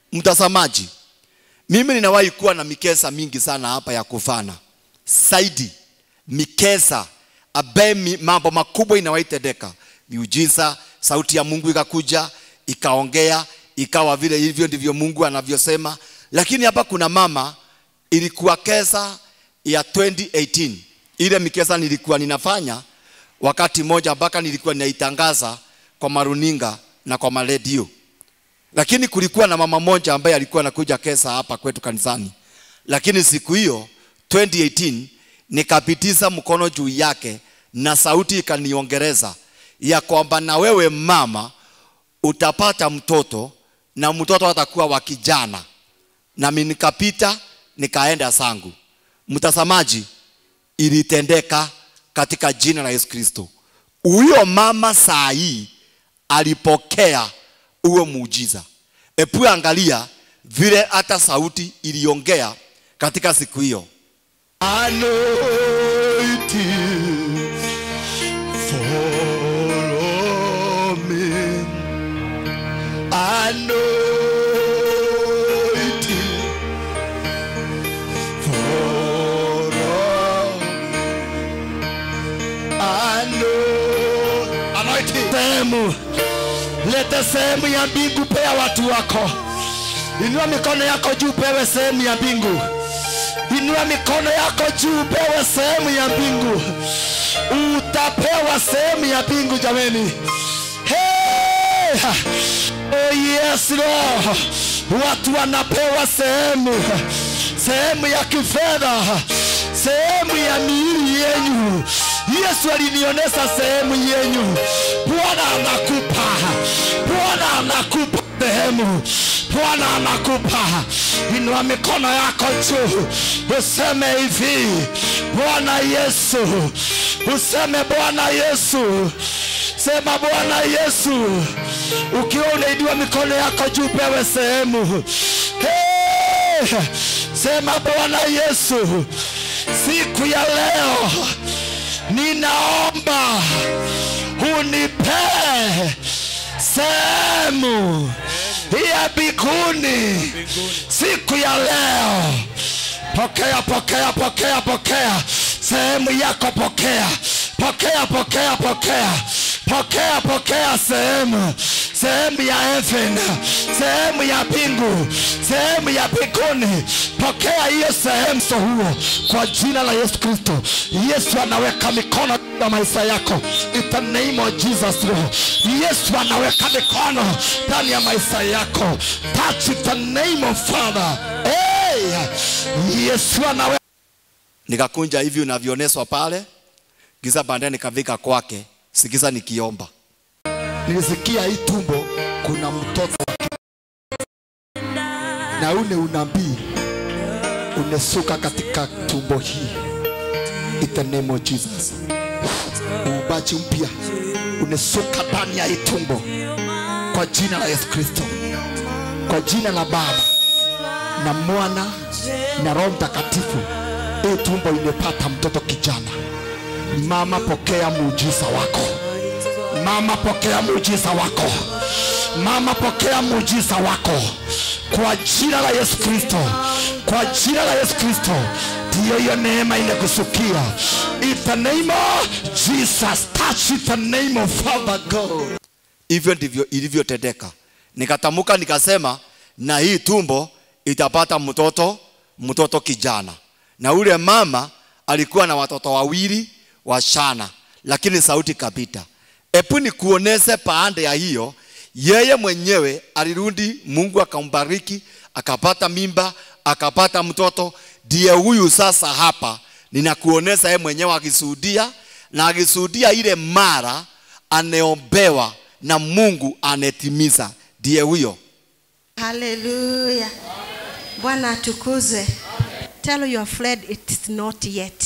mtazamaji mimi ninawahi kuwa na mikesa mingi sana hapa ya kufana saidi mikesa ambaye mi- mambo makubwa inawahi tendeka miujiza sauti ya mungu ikakuja ikaongea ikawa vile hivyo ndivyo mungu anavyosema lakini hapa kuna mama ilikuwa kesa ya 2018 ile mikesa nilikuwa ninafanya wakati moja mpaka nilikuwa ninaitangaza kwa maruninga na kwa maredio lakini kulikuwa na mama moja ambaye alikuwa anakuja kesa hapa kwetu kanisani lakini siku hiyo 2018 nikapitiza mkono juu yake na sauti ikaniongereza ya kwamba na wewe mama utapata mtoto na mtoto atakuwa wa kijana nami nikapita nikaenda zangu mtazamaji ilitendeka katika jina la yesu kristo huyo mama saa hii alipokea huo muujiza epu angalia vile hata sauti iliongea katika siku hiyo Anointing, follow me. Anointing, follow. Ano- Anointing. sehemu lete sehemu ya mbingu pea watu wako inua mikono yako juu pewe sehemu ya mbingu inua mikono yako juu pewe sehemu ya mbingu utapewa sehemu ya mbingu jameni hey! oh yes Lord. watu wanapewa sehemu sehemu ya kifedha sehemu ya miili yenyu yesu alinionyesha sehemu yenyu bwana anakupa bwana anakupa sehemu bwana anakupa inua mikono yako juu useme hivi bwana yesu useme bwana yesu sema bwana yesu ukiwa unainua mikono yako juu pewe sehemu hey! sema bwana yesu siku ya leo ninaomba unipe sehemu ya mbinguni siku ya leo pokea pokea pokea pokea sehemu yako pokea pokea pokea pokea pokea pokea sehemu sehemu ya heaven sehemu ya mbingu sehemu ya mbinguni pokea hiyo sehemu so huo kwa jina la yesu kristo yesu anaweka mikono juu ya maisha yako in the name of jesus Lord. yesu anaweka mikono ndani ya maisha yako touch in the name of father hey! yesu anaweka nikakunja hivi unavyooneswa pale giza baadaye nikavika kwake sikiza nikiomba nilisikia hii tumbo kuna mtoto wa ki- na ule unabii unesuka katika tumbo hii in the name of Jesus. Uumbaji mpya unesuka ndani ya hii tumbo kwa jina la Yesu Kristo, kwa jina la Baba na Mwana na Roho Mtakatifu. Hii tumbo imepata mtoto kijana. Mama, pokea muujiza wako. Mama, pokea muujiza wako. Mama, pokea muujiza wako kwa jina la Yesu Kristo, kwa jina la Yesu Kristo. Ndiyo hiyo neema inakusukia. In the name of Jesus, touch in the name of Father God. hivyo ndivyo ilivyotendeka nikatamuka nikasema na hii tumbo itapata mtoto mtoto kijana na ule mama alikuwa na watoto wawili washana lakini sauti kapita epu nikuonese paande ya hiyo yeye mwenyewe alirudi mungu akambariki akapata mimba akapata mtoto ndiye huyu sasa hapa ninakuonesa yeye mwenyewe akisuhudia na akisuhudia ile mara aneombewa na mungu anetimiza ndiye huyo Hallelujah. Bwana atukuzwe. Tell your friend it is not yet.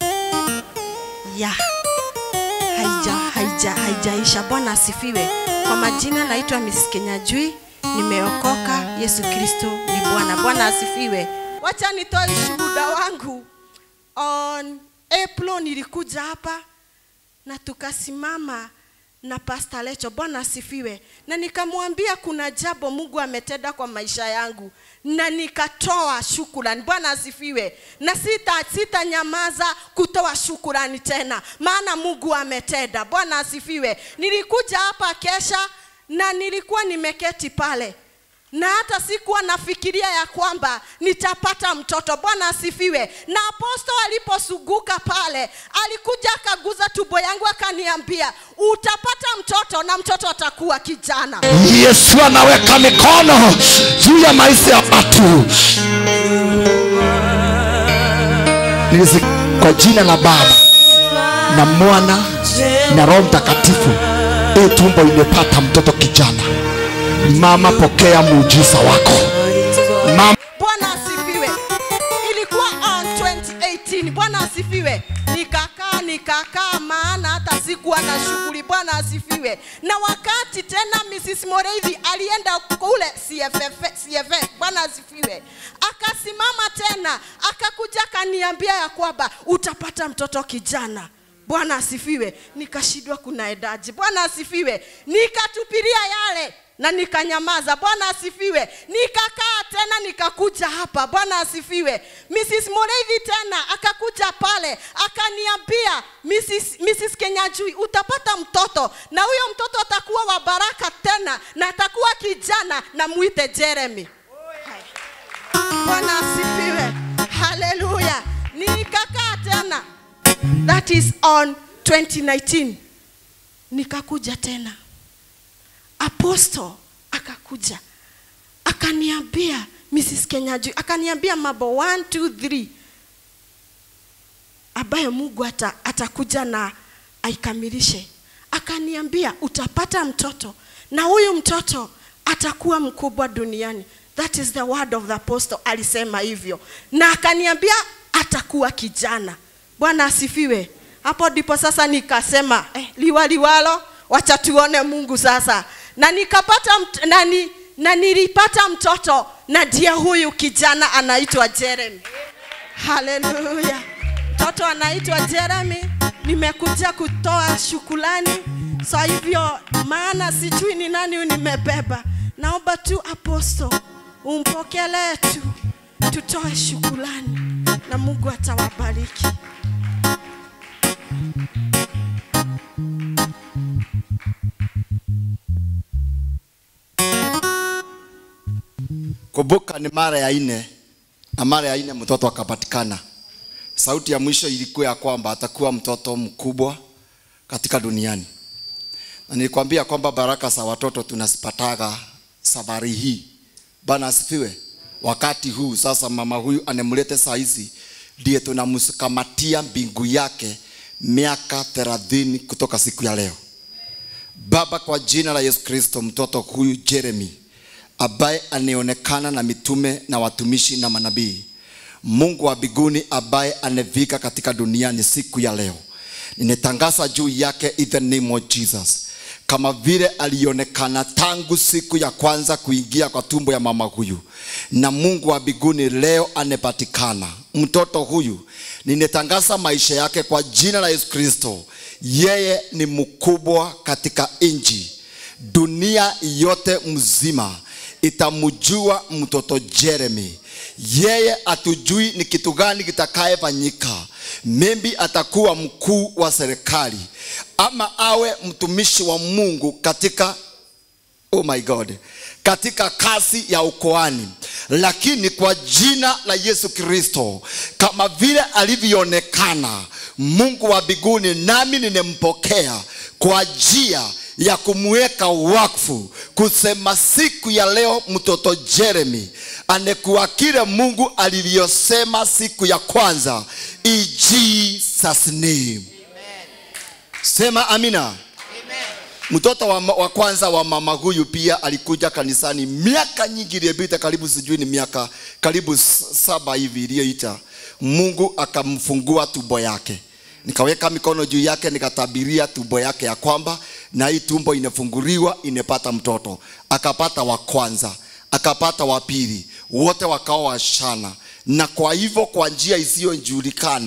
Yeah. Haija, haija, haijaisha. Bwana asifiwe. Kwa majina naitwa Miss Kenyajui, nimeokoka. Yesu Kristo ni Bwana. Bwana asifiwe. Wacha nitoe ushuhuda wangu. On April nilikuja hapa na tukasimama na Pastor Lecho, Bwana asifiwe, na nikamwambia kuna jambo Mungu ametenda kwa maisha yangu, na nikatoa shukurani. Bwana asifiwe, na sita sitanyamaza kutoa shukurani tena, maana Mungu ametenda. Bwana asifiwe. Nilikuja hapa kesha na nilikuwa nimeketi pale na hata sikuwa nafikiria ya kwamba nitapata mtoto. Bwana asifiwe. Na aposto aliposuguka pale, alikuja akaguza tumbo yangu akaniambia, utapata mtoto na mtoto atakuwa kijana. yesu anaweka mikono juu ya maisha ya watu Nilisi- kwa jina la baba na mwana na roho mtakatifu hii tumbo imepata mtoto kijana mama pokea muujiza wako mama Bwana asifiwe. Ilikuwa on 2018. Bwana asifiwe. Nikakaa nikakaa, maana hata sikuwa na shughuli. Bwana asifiwe. Na wakati tena Mrs. Moreithi alienda kule CFF, CFF. Bwana asifiwe. Akasimama tena akakuja akaniambia ya kwamba utapata mtoto kijana. Bwana asifiwe. Nikashindwa kunaendaje. Bwana asifiwe. Nikatupilia yale na nikanyamaza. Bwana asifiwe. Nikakaa tena nikakuja hapa. Bwana asifiwe. Mrs. Moreithi tena akakuja pale akaniambia, Mrs. Mrs. Kenyajui utapata mtoto na huyo mtoto atakuwa wa baraka tena na atakuwa kijana na muite Jeremy. Bwana asifiwe. Haleluya. Nikakaa tena. That is on 2019. Nikakuja tena apostle akakuja akaniambia Mrs. Kenyaju akaniambia mambo 1 2 3 ambayo Mungu ata, atakuja na aikamilishe. Akaniambia utapata mtoto na huyu mtoto atakuwa mkubwa duniani. That is the word of the apostle, alisema hivyo, na akaniambia atakuwa kijana. Bwana asifiwe. Hapo ndipo sasa nikasema eh, liwa liwalo, wacha tuone Mungu sasa, na nikapata mt- na, ni, na nilipata mtoto na ndiye huyu kijana anaitwa Jeremy. Haleluya. Mtoto anaitwa Jeremy. Nimekuja kutoa shukulani. So hivyo maana sijui ni nani huyu nimebeba. Naomba tu aposto umpokelee tu tutoe shukulani na Mungu atawabariki. kumbuka ni mara ya nne na mara ya nne mtoto akapatikana sauti ya mwisho ilikuwa ya kwamba atakuwa mtoto mkubwa katika duniani na nilikwambia kwamba baraka za watoto tunazipataga safari hii bana asifiwe wakati huu sasa mama huyu anemlete saa hizi ndiye tunamkamatia mbingu yake miaka thelathini kutoka siku ya leo baba kwa jina la yesu kristo mtoto huyu jeremy ambaye anaonekana na mitume na watumishi na manabii mungu wa mbinguni ambaye anevika katika duniani siku ya leo ninatangaza juu yake in the name of jesus kama vile alionekana tangu siku ya kwanza kuingia kwa tumbo ya mama huyu na mungu wa mbinguni leo anepatikana mtoto huyu ninatangaza maisha yake kwa jina la yesu kristo yeye ni mkubwa katika nchi dunia yote mzima itamjua mtoto Jeremy. Yeye atujui ni kitu gani kitakayefanyika. Maybe atakuwa mkuu wa serikali ama awe mtumishi wa Mungu katika oh my God, katika kazi ya ukoani, lakini kwa jina la Yesu Kristo, kama vile alivyoonekana Mungu wa mbinguni, nami nimempokea kwa njia ya kumweka wakfu, kusema siku ya leo mtoto Jeremy anekuwa kile Mungu alivyosema siku ya kwanza, in Jesus name. Sema amina. Mtoto wa, wa kwanza wa mama huyu pia alikuja kanisani miaka nyingi iliyopita, karibu sijui ni miaka karibu s- saba hivi iliyoita. Mungu akamfungua tumbo yake, nikaweka mikono juu yake, nikatabiria tumbo yake ya kwamba na hii tumbo inafunguliwa, inapata mtoto. Akapata wa kwanza, akapata wa pili, wote wakawa washana, na kwa hivyo kwa njia isiyojulikana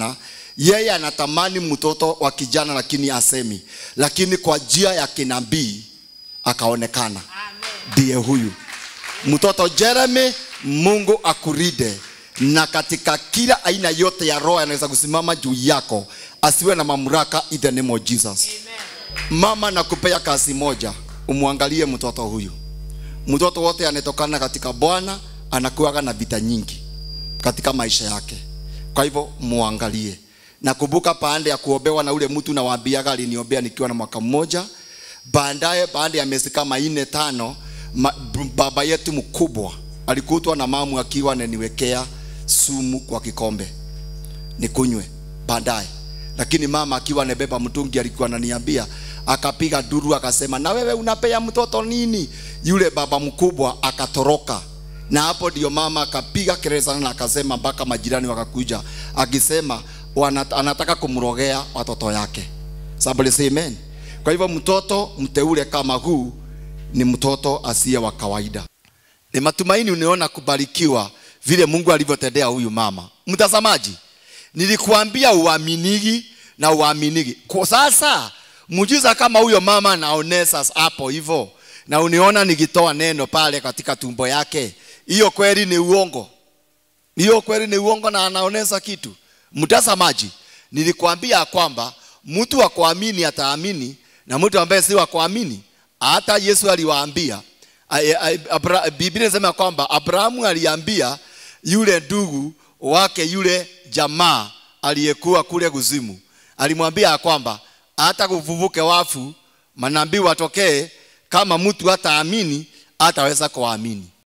yeye anatamani mtoto wa kijana lakini asemi lakini kwa njia ya kinabii akaonekana ndiye huyu mtoto jeremy mungu akuride na katika kila aina yote ya roho anaweza kusimama juu yako asiwe na mamlaka in the name of jesus mama nakupea kazi moja umwangalie mtoto huyu mtoto wote anetokana katika bwana anakuwaga na vita nyingi katika maisha yake kwa hivyo muangalie nakumbuka baada ya kuombewa na ule mtu nawaambiaga aliniombea nikiwa na mwaka mmoja baadaye baada ya miezi kama nne tano ma, b- baba yetu mkubwa alikutwa na mamu akiwa ananiwekea sumu kwa kikombe nikunywe baadaye lakini mama akiwa anabeba mtungi alikuwa ananiambia akapiga duru akasema na wewe unapea mtoto nini yule baba mkubwa akatoroka na hapo ndio mama akapiga kelele sana na akasema mpaka majirani wakakuja akisema wana- anataka kumrogea watoto yake somebody say amen kwa hivyo mtoto mteule kama huu ni mtoto asiye wa kawaida ni matumaini uniona kubarikiwa vile mungu alivyotendea huyu mama mtazamaji nilikuambia uaminigi na uaminigi kwa sasa mujiza kama huyo mama naonesa hapo hivyo na uniona nikitoa neno pale katika tumbo yake hiyo kweli ni uongo hiyo kweli ni uongo na anaonesa kitu mtazamaji nilikwambia ya kwamba mtu wa kuamini ataamini na mtu ambaye si wa kuamini hata yesu aliwaambia ai- ai- Abra- biblia inasema kwamba abrahamu aliambia yule ndugu wake yule jamaa aliyekuwa kule kuzimu alimwambia ya kwamba hata kuvuvuke wafu manabii watokee kama mtu hataamini hataweza kuamini